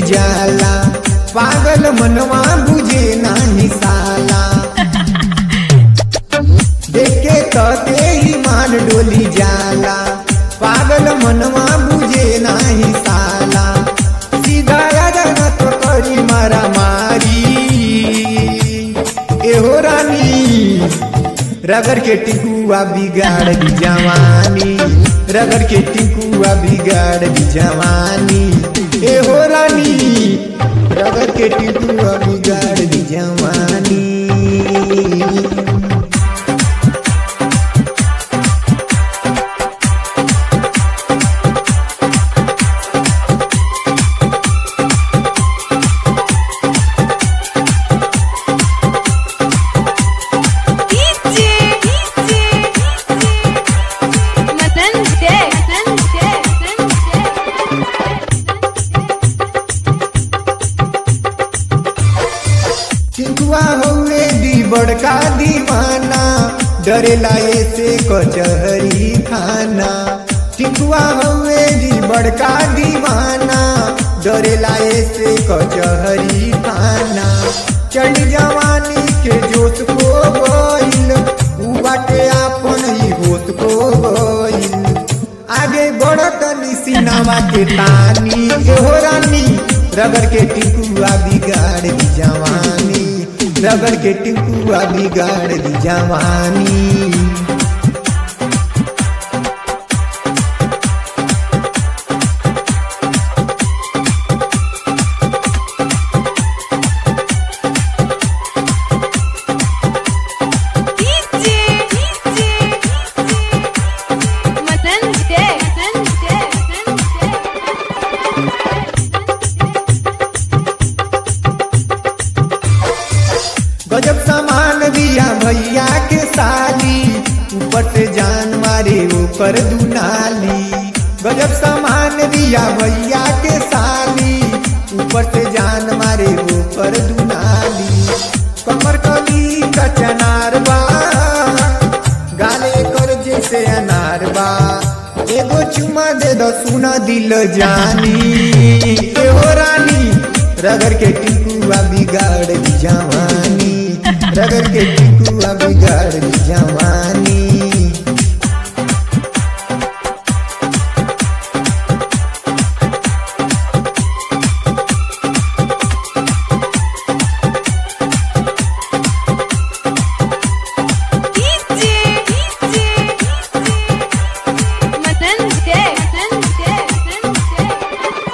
जाला पागल मनवा बुझे नाही साला देखे तके ही मान डोली जाला पागल मनवा बुझे नाही साला सीधा राजा तो करी मारा मारी एहो रानी रगड़ के टिकुआ बिगाड़ दी जवानी रगड़ के टिकुआ बिगाड़ दी जवानी ए हो रानी रगड़ के टिकुआ बिगाड़ दी जवानी डीजे डीजे मदन जय मदन जय मदन टिकुआ हौवे दी बड़का दीवाना डरेला ऐसे कचहरी थाना टिकुआ हौवे दी बड़का दीवाना डरेला ऐसे कचहरी थाना चढ़ जवानी के जोश को गइल उ बाटे आपन ही होश को गइल आगे बढ़त सीनावा के तानी एहो रानी रगड़ के टिकुआ बिगाड़ दी जवानी रगड़ के टिकुआ बिगाड़ दी जवानी डीजे डीजे मदन जय मदन जय मदन गजब सामान दिया भैया के साली ऊपर से जान मारे ऊपर दुनाली गजब सामान दिया भैया के साली ऊपर से जान मारे ऊपर दुनाली कमर कली का चनार बा गाले कर जैसे अनार बा एगो चुमा दे दो सुना दिल जानी एहो रानी रगड़ के टिकुआ बिगाड़ दी जवानी रगड़ के टिकुआ बिगाड़ दी जवानी डीजे डीजे मदन जय मदन जय मदन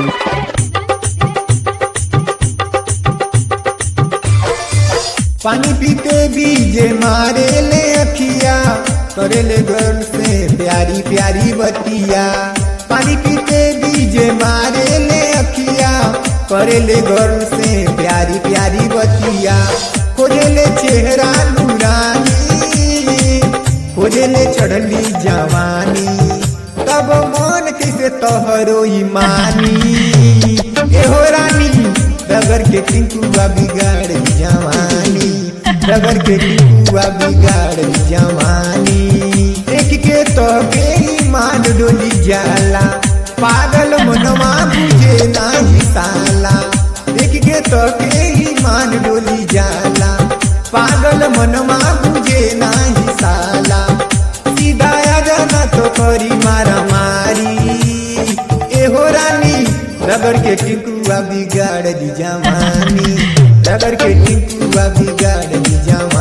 पानी पीते बीजे मारे ले अखिया करे ले घर से प्यारी प्यारी बतिया पानी पीते बीजे मारे ले अखिया करे ले घर से प्यारी प्यारी बतिया खोजे ले चेहरा नूरानी खोजे ले चढ़ली जवानी तब मन कैसे तोहरो ईमानी एहो रानी रगड़ के टिंकुआ बिगाड़ दी जवानी रगड़ के टिंकुआ बिगाड़ दी जवानी देख के तो के ईमान डोली जाला पागल मनवा बुझे नाही साला देख के तो के ईमान डोली जाला पागल मनवा बुझे नाही साला सीधा आ जाना तो करी मारा मारी एहो रानी रगड़ के टिकुआ बिगाड़ दी जवानी रगड़ के टिकुआ बिगाड़ दी जवानी